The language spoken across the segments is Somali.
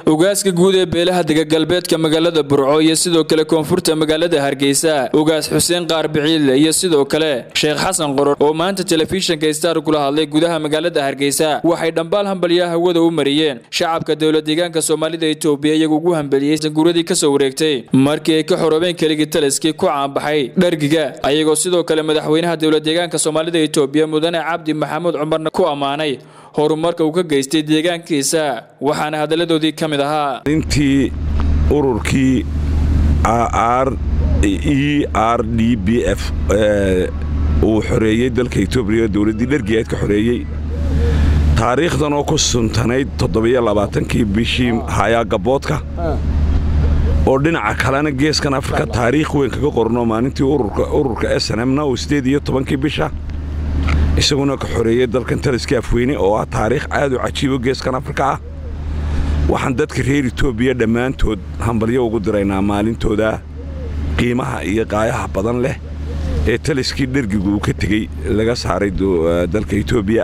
ugaaska guud ee beelaha dega galbeedka magaalada burco iyo sidoo kale koonfurta magaalada hargeysa ugaas xuseen qaar biciidle iyo sidoo kale sheekh xasan qoror oo maanta telefishinka star kula hadlay gudaha magaalada hargeysa waxay dhambaal hambalyaha hawada u mariyeen shacabka dowlad deegaanka soomaalida etoobiya iyagu ugu hambeliyey sanguuradii kasoo wareegtay markii ay ka xoroobeen keligii taliskii ku caanbaxay dhargiga ayagoo sidoo kale madaxweynaha dowlad deegaanka soomaalida etoobiya mudane cabdi maxamuud cumarna ku ammaanay horumarka uu ka geystay deegaankiisa waxaana hadalladoodii ka mid ahaa intii ururkii r e r d b f uu xoreeyey dalka etoobiya dowladdii dhergigeed ka xoreeyey taariikhdan oo ku suntanayd toddobaiyoabaatankii bishii hayaagaboodka oo dhinaca kalena geeskan afrika taariikh weyn kaga qorno maalintii ururka snmna uu sideed iyo tobankii bisha isaguna ka xoreeyey dalkan taliskii afweyne oo ah taariikh aad u cajiibo geeskan afrika ah waxaan dadka reer etoobiya dhammaantood hambalyo ugu diraynaa maalintooda qiimaha iyo qaayaha badan leh ee taliskii dhergigu uu ka tegey laga saaray dalka etoobiya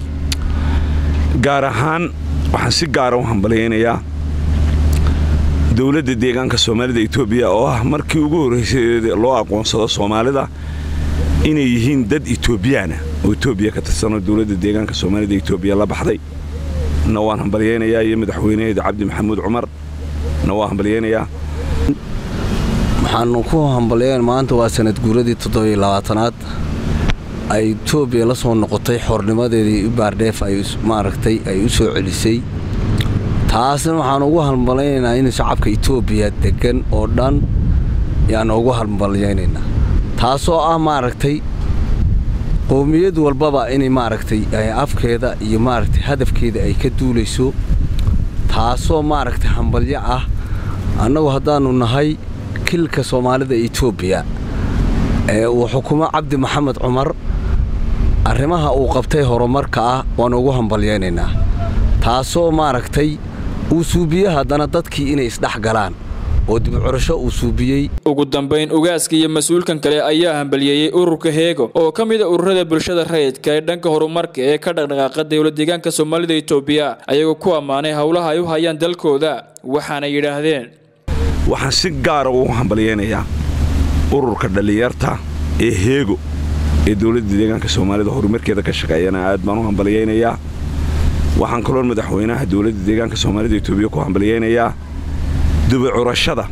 gaar ahaan waxaan si gaara u hambalyaynayaa dowladda deegaanka soomaalida etoobiya oo ah markii ugu horraysay loo aqoonsado soomaalida inay yihiin dad etoobiyaana oo etoobiya ka tirsanoo dowladda deegaanka soomaalida etoobiya la baxday na waan hambalyaynayaa iyo madaxweynaheeda cabdi maxamuud cumar na waan hambalyaynayaa waxaanu ku hambalyayn maanta waa sanad guuradii toddobiyo labaatanaad ay etoobiya la soo noqotay xornimadeedii ibaardheef ay maaragtay ay u soo celisay taasna waxaanu ugu hambalaynaynaa in shacabka etoobiya deggan oo dhan yaanu ugu hambalyaynaynaa taasoo ah maaragtay qowmiyad walbaba inay maaragtay afkeeda iyo maaragtay hadafkeeda ay ka duulayso taasoo maaragtay hambalyo ah annagu haddaannu nahay kilka soomaalida etoobiya ee uu xukumo cabdi maxamed cumar arrimaha uu qabtay horumarka ah waannu ugu hambalyaynaynaa taasoo maaragtay uu suubiye haddana dadkii inay isdhex galaan oo dibcurasho uu suubiyey ugu dambayn ugaaska iyo mas-uulkan kale ayaa hambaliyeeyey ururka heego oo ka mida ururada bulshada rayidka ee dhanka horumarka ee ka dhaqdhaqaaqa dowlad deegaanka soomaalida etoobiya ayagoo ku ammaanay howlaha ay u hayaan dalkooda waxaana yidhaahdeen waxaan si gaara ugu hambalyaynayaa ururka dhallinyarta ee heego ee dowladda deegaanka soomaalida horumarkeeda ka shaqeeyana aad baan u hambalyaynayaa waxaan kaloo madaxweynaha dowladda deegaanka soomaalida etoobiya ku hambalyaynayaa dubicurashada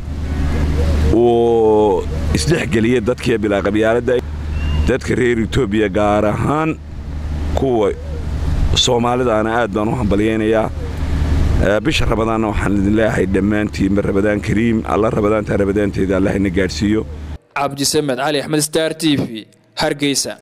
uu isdhexgeliya dadkiiyo bilaaqabyaaladda dadka reer etoobiya gaar ahaan kuwa soomaalidaana aad baan u hambalyaynayaa bisha rabadaanna waxaan idin leeyahay dhammaantiinba rabadaan kariim alla rabadaanta rabadaanteeda allah ina gaadhsiiyo cabdisamed cali axmed star t v hargeysa